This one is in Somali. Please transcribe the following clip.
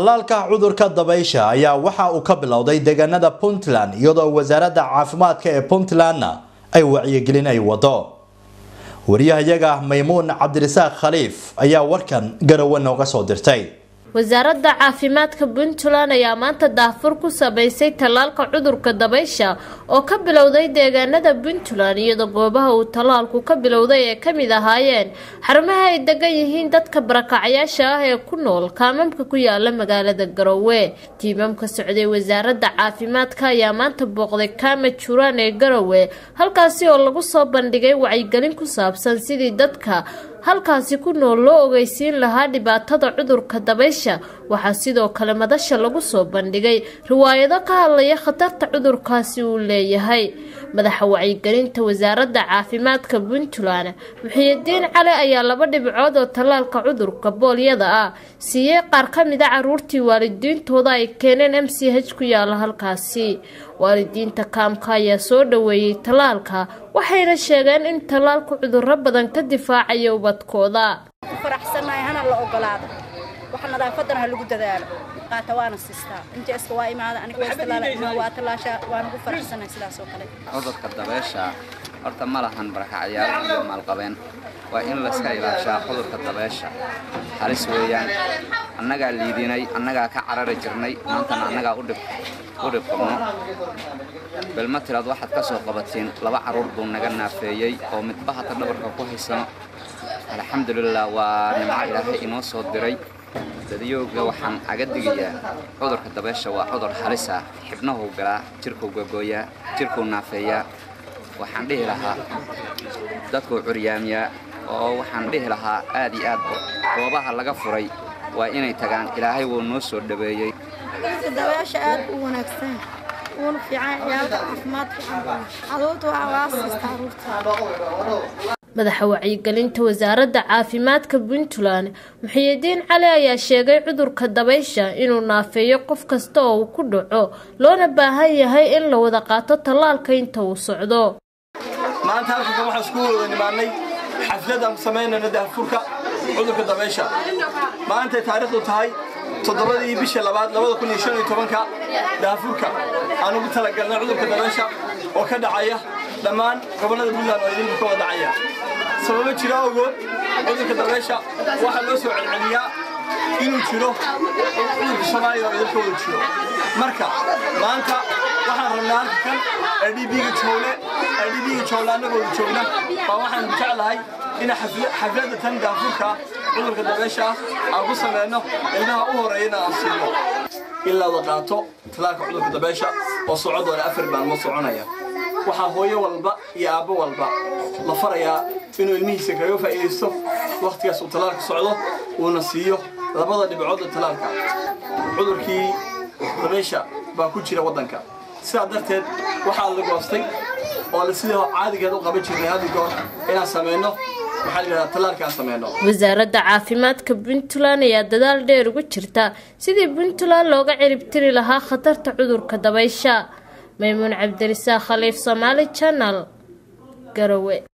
tallaalka cudurka dabaysha ayaa waxa uu ka bilowday deegaanada puntland iyadoo wasaaradda caafimaadka ee puntlandna ay wacyigelin ay wado wariyahayaga maymuun cabdirasaaq khaliif ayaa warkan garowe nooga soo dirtay wasaaradda caafimaadka puntland ayaa maanta daafur ku sameysay tallaalka cudurka dabaysha oo ka bilowday deegaanada puntland iyadoo goobaha uu tallaalku ka bilowday ee kamid ahaayeen xarumaha ay degan yihiin dadka barakacyaasha ah ee ku nool kaamamka ku yaala magaalada garowe tiimamka socday wasaaradda caafimaadka ayaa maanta booqday kaama juraan ee garowe halkaasi oo lagu soo bandhigay wacyigelin ku saabsan sidii dadka halkaasi ku nool loo ogeysiin lahaa dhibaatada cudurka dabaysha waxaa sidoo kale madasha lagu soo bandhigay riwaayado ka hadlaya khatarta cudurkaasi uu leeyahay madaxa wacyigelinta wasaaradda caafimaadka puntland muxiyidiin cali ayaa laba dhibcood oo tallaalka cudurka boolyada ah siiyey qaar ka mid a caruurtii waalidiintooda ay keeneen m c h ku yaala halkaasi waalidiinta kaamka ayaa soo dhaweeyey tallaalka waxayna sheegeen in tallaalku cudurro badan ka difaacayo ubadkooda faraxsannahay hana la ogolaado wax nadaafadana ha lagu dadaalo qaata waana sistaa inta iska waa imaada aniga waa istilaala waa tallaasha waan ugu faraxsannahay sidaas oo kale cudurka dabeesha horta ma lahan barakacyaal iyo maalqabeen waa in layska ilaashaa cudurka dabeesha halis weeyaan annagaa liidinay annagaa ka carari jirnay maantana annagaa u dhib qabno belma tiraad waxaad ka soo qabatiin laba carruur buu naga naafeeyey oo midba hata dhabarka ku haysano alxamdulilah waa nimco ilaahay inoo soo diray dadiyooga waxaan aga digayaa cudurka dabeesha waa cudur halis ah xibnahuu galaa jirkuu gogooyaa jirkuu naafeeyaa waxaan dhihi lahaa dadkuu curyaamiyaa oo waxaan dhihi lahaa aad iyo aad goobaha laga furay waa inay tagaan ilaahay wuu noo soo dhaweeyey dabeesha aad u wanaagsan uuna fiican ciyaalka caafimaad fiican caruurta waa waasiista caruurta madaxa wacyigelinta wasaaradda caafimaadka puntland muxiyidiin cali ayaa sheegay cudurka dabaysha inuu naafeeyo qof kasta oo uu ku dhaco loona baahan yahay in la wada qaato tallaalka inta uu socdo maanta halkankan waxaan isku wada nimaannay xaflad aan samaynayno daafurka cudurka dabaysha maantay taariikhdu tahay toddobadii bisha labaad labada kun iyo shan iyo tobanka daafurka aan ugu talagalnay cudurka dabaysha oo ka dhacaya dhammaan gobollada puntland oo idinku ka wada dhacaya sababo jira ogood cudurka dabaysha waxaa loo soo celceliyaa inuu jiro cudurka soomaaliya oo idinka wada jiro marka maanta waxaan rabnaa halkan adhibiga joole adhibiga joole annagooda joogna baa waxaan jeclahay in xafladda tan daafurka cudurka dabeesha ah aan ku sameyno ilmaha u horeeyana aan siino in la wada qaato talaalka cudurka dabeesha oo socodoona afar maalmood soconaya waxaa hooyo walba iyo aabbo walba la farayaa inuu ilmihiisa kaga faa'iidaysto wakhtigaas uu talaalka socdo uuna siiyo labada dhibcoodda talaalka cudurkii dabeesha baa ku jira waddanka sidaa darteed waxaa la goostay oo la sidii caadigeed u qaban jirnay haddi goor inaan samayno wasaaradda caafimaadka puntland ayaa dadaal dheer ugu jirta sidii puntland looga ciribtiri lahaa khatarta cudurka dabaysha maymuun cabdirisaaq khaliif somaali janal garowe